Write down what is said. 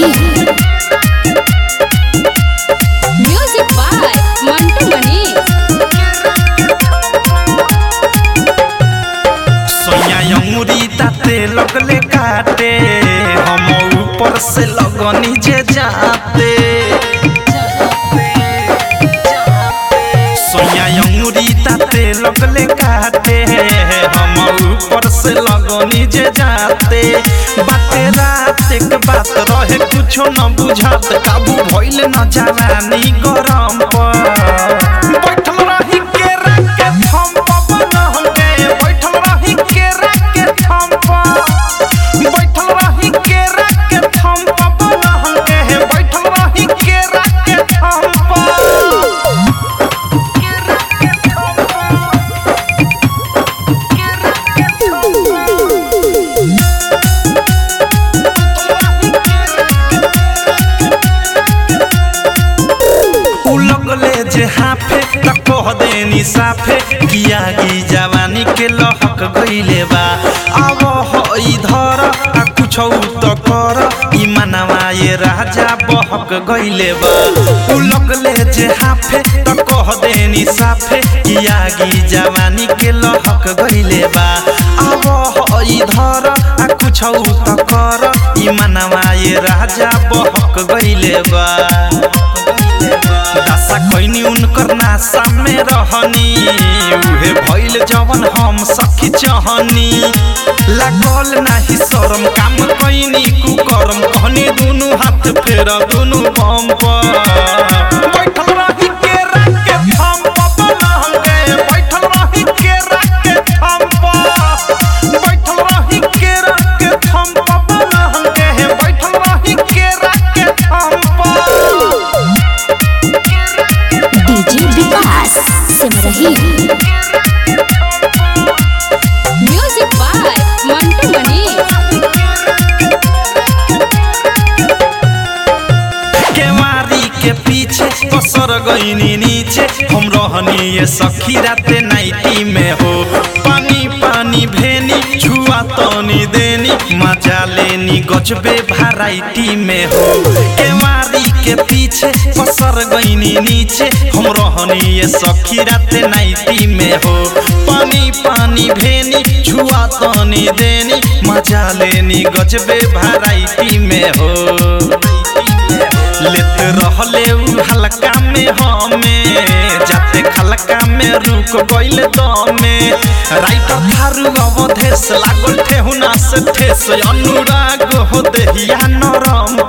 रही music by Mantu Manish सोया अंगुरी ताते लगले काटे हम ऊपर से लगनी जे जाते सोया अंगुरी ताते लगले काटे हम ऊपर से लगनी जे जाते बाते रात एक बात रहे कुछो न बुझात काबू भइल न जवानी गरम पर बैठल रही केरा के थम पवन हमके बैठल रही केरा के थम पर बैठल रही केरा के थम पवन हमके बैठल रही केरा के थम पर उ लगले जे हाफे त कह देनी साफे किया की जवानी के लहक गइले बा अब हो इधर आ कुछ त कर ई मनवा ये राजा बहक गइले बा उ लगले जे हाफे त कह देनी साफे किया की जवानी के लहक गइले बा अब हो इधर आ कुछ त कर ई मनवा ये राजा बहक गइले बा दासा कैनी उनकर नासा में रहनी उहे भइल जवन हम सखी चहनी लागल नाही शरम काम कैनी कुकरम कहनी दुनु हाथ फेर दुनु बम पर बैठल रही केरा के थम पवन हमके बैठल रही केरा के थम पर बैठल रही केरा के थम पवन हमके बैठल रही केरा के थम पर DJ Vikas Simrahi music by Mantu Manish केवारी के पीछे पसर गईनी नीचे हम रहनी ये सखी राते नाइटी में हो पानी पानी भेनी छुआ तनी देनी मजा लेनी गजबे भराइटी में हो केवारी के पीछे पसर गईनी नीचे हम रहनी ये सखी राते नाइटी में हो पानी पानी भेनी छुआ तनी देनी मजा लेनी गजबे भराइटी में हो लेत रहले उ हल्का में हमें जाते खलका में रुक गइल दमे राइटर थारू अवधेश लागल ठेहुना से ठेस अनुराग हो देहिया नरम